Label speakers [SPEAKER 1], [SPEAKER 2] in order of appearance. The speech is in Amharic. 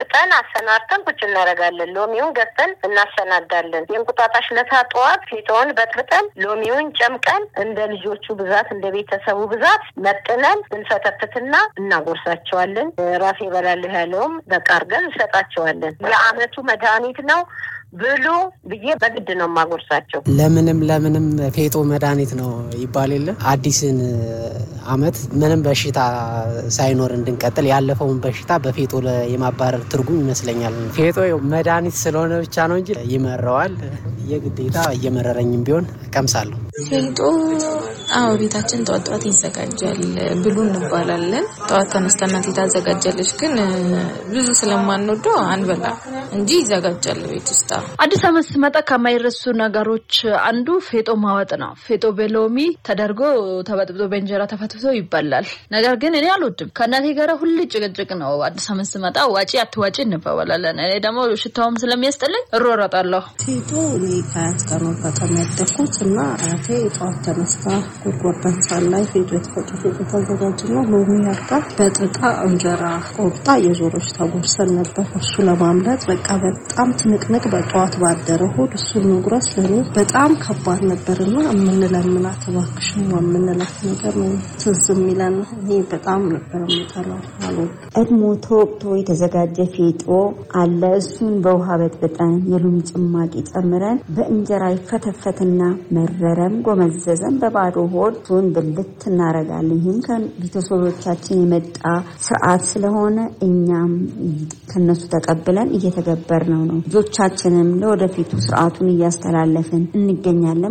[SPEAKER 1] በጥብጠን አሰናድተን ቁጭ እናደርጋለን። ሎሚውን ገዝተን እናሰናዳለን። የእንቁጣጣሽ ለታ ጠዋት ፊቶውን በጥብጠን ሎሚውን ጨምቀን እንደ ልጆቹ ብዛት እንደ ቤተሰቡ ብዛት መጥነን እንፈተፍትና እናጎርሳቸዋለን። ራሴ እበላለሁ ያለውም በቃ አድርገን እንሰጣቸዋለን። የአመቱ መድኃኒት ነው ብሉ ብዬ በግድ ነው የማጎርሳቸው።
[SPEAKER 2] ለምንም ለምንም ፌጦ መድኃኒት ነው ይባል የለ አዲስን አመት ምንም በሽታ ሳይኖር እንድንቀጥል ያለፈውን በሽታ በፌጦ የማባረር ትርጉም ይመስለኛል። ፌጦ መድኃኒት ስለሆነ ብቻ ነው እንጂ ይመረዋል። የግዴታ እየመረረኝም ቢሆን ቀምሳለሁ።
[SPEAKER 3] ፌጦ አዎ ቤታችን ጠዋት ጠዋት ይዘጋጃል ብሉ እንባላለን። ጠዋት ተነስታ እናቴ ታዘጋጃለች፣ ግን ብዙ ስለማንወደው አንበላ እንጂ ይዘጋጃል ቤት ውስጥ።
[SPEAKER 4] አዲስ አመት ሲመጣ ከማይረሱ ነገሮች አንዱ ፌጦ ማወጥ ነው። ፌጦ በሎሚ ተደርጎ ተበጥብጦ በእንጀራ ተፈትፍቶ ይበላል። ነገር ግን እኔ አልወድም። ከእናቴ ጋር ሁሌ ጭቅጭቅ ነው። አዲስ አመት ሲመጣ ዋጪ አትዋጪ እንባባላለን። እኔ ደግሞ ሽታውም ስለሚያስጠላኝ እሮረጣለሁ።
[SPEAKER 5] ፌጦ እኔ ከአያት ጋር ነው በጣም ያደግኩት እና አያቴ ጠዋት ተነስታ ጎድጓዳ ሳህን ላይ ፌጦ የተፈጨ ፌጦ ታዘጋጅና ሎሚ አርጋ በጥጣ እንጀራ ቆርጣ የዞሮች ታጎርሰን ነበር። እሱ ለማምለጥ በቃ በጣም ትንቅንቅ በጠዋት ባደረ ሆድ እሱን መጉረስ ለእኔ በጣም ከባድ ነበርና የምንለምናት እባክሽን የምንላት ነገር ነው ትዝ የሚለን። እኔ በጣም ነበር የምጠላው አልወድም።
[SPEAKER 6] ቀድሞ ተወቅቶ የተዘጋጀ ፌጦ አለ። እሱን በውሃ በጥብጠን የሎሚ ጭማቂ ጨምረን በእንጀራ ይፈተፈትና መረረም ጎመዘዘም በባዶ ሆድ እሱን ብልት እናረጋለን። ይህም ከቤተሰቦቻችን የመጣ ስርዓት ስለሆነ እኛም ከነሱ ተቀብለን እየተገበርነው ነው። ልጆቻችንም ለወደፊቱ ስርዓቱን እያስተላለፍን እንገኛለን።